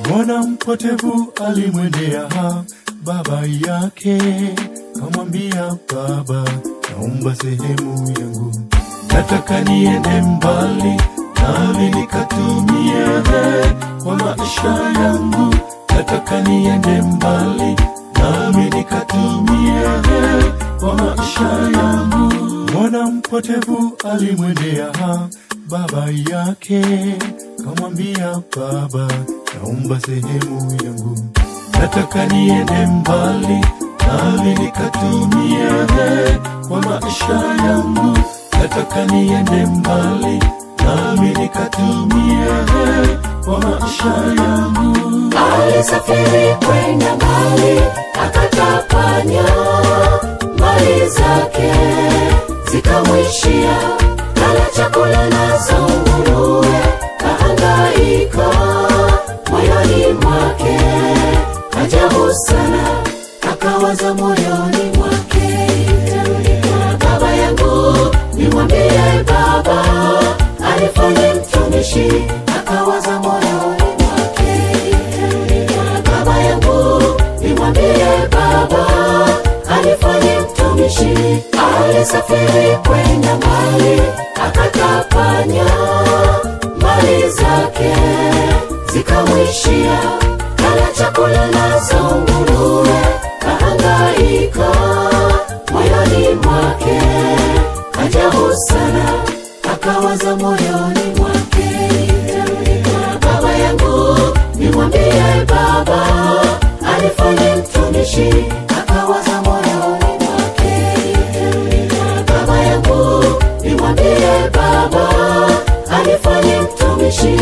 Mwana mpotevu alimwendea baba yake, kamwambia, Baba, naomba sehemu yangu, nataka niende mbali, nami nikatumie kwa maisha yangu, nataka niende mbali, nami nikatumie kwa maisha yangu. Mwana mpotevu alimwendea baba yake, kamwambia, Baba, naomba sehemu yangu, nataka niende mbali, nami nikatumie kwa maisha yangu, nataka niende mbali, nami nikatumie kwa maisha yangu. Alisafiri kwenda mbali, akatapanya mali zake zikamwishia, kala chakula nazo nguruwe, kahangaika moyoni mwake, ajabu sana, akawaza moyoni mwake, nitarudi kwa baba yangu, nimwambie baba alifanye mtumishi, akawaza moyoni mwake, nitarudi kwa baba yangu, nimwambie baba alifanye mtumishi, alisafiri kwenda mbali, akatapanya mali zake zikamwishia, kala chakula nazo nguruwe, kahangaika moyoni mwake, ajabu sana, akawaza moyoni mwake, nitarudi kwa baba yangu, nimwambie baba alifanye mtumishi, akawaza moyoni mwake, nitarudi kwa baba yangu, nimwambie baba alifanye mtumishi.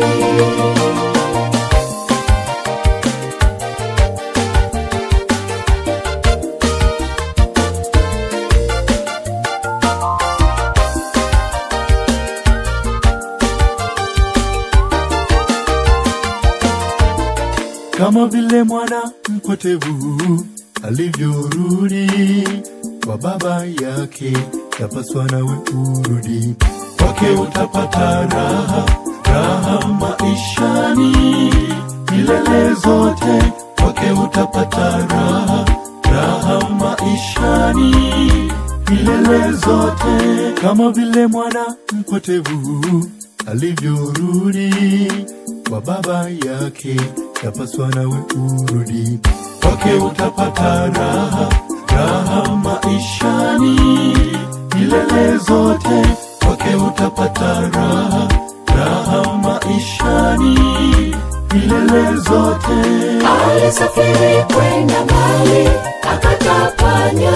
kama vile mwana mpotevu alivyorudi kwa baba yake, yapaswa nawe urudi kwake, utapata raha, raha maishani milele zote, kwake utapata raha, raha maishani milele zote, kama vile mwana mpotevu alivyorudi kwa baba yake, yapaswa nawe urudi kwake, utapata raha, raha maishani milele zote, kwake utapata raha, raha maishani milele zote. Alisafiri kwenda mbali, akatapanya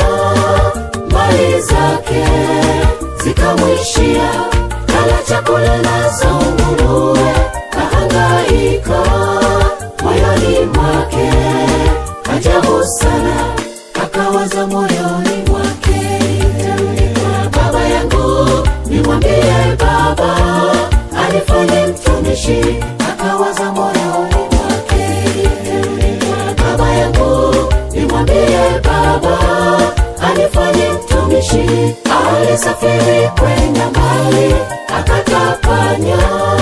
mali zake zikamwishia, kala chakula nazo nguruwe, kahangaika moyoni mwake, ajabu sana, akawaza moyoni mwake, nitarudi kwa baba yangu, nimwambie baba alifanye mtumishi, akawaza moyoni mwake, nitarudi kwa baba yangu, nimwambie baba alifanye mtumishi, alisafiri kwenda mbali, akatapanya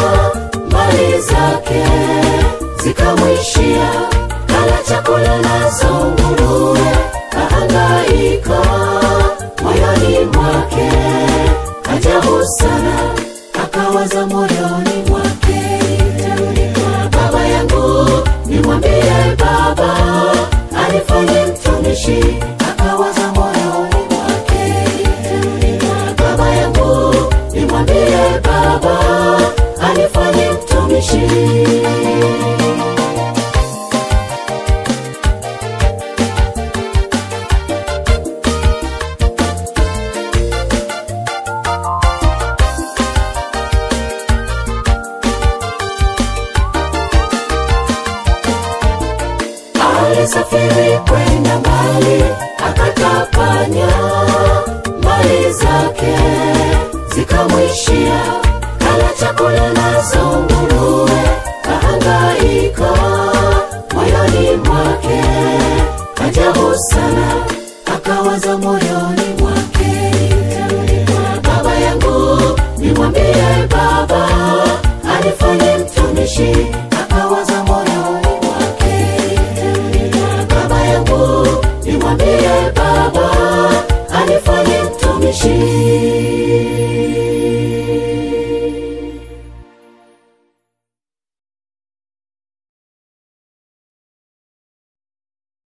mali zake zikamwishia, kala chakula nazo nguruwe, kahangaika moyoni mwake, ajabu sana, akawaza moyoni mwake, nitarudi kwa baba yangu, nimwambie baba alifanye mtumishi, akawaza moyoni mwake, nitarudi kwa baba yangu, nimwambie baba alifanye mtumishi. alisafiri kwenda mbali, akatapanya mali zake zikamwishia, kala chakula nazo nguruwe, kahangaika moyoni mwake, ajabu sana, akawaza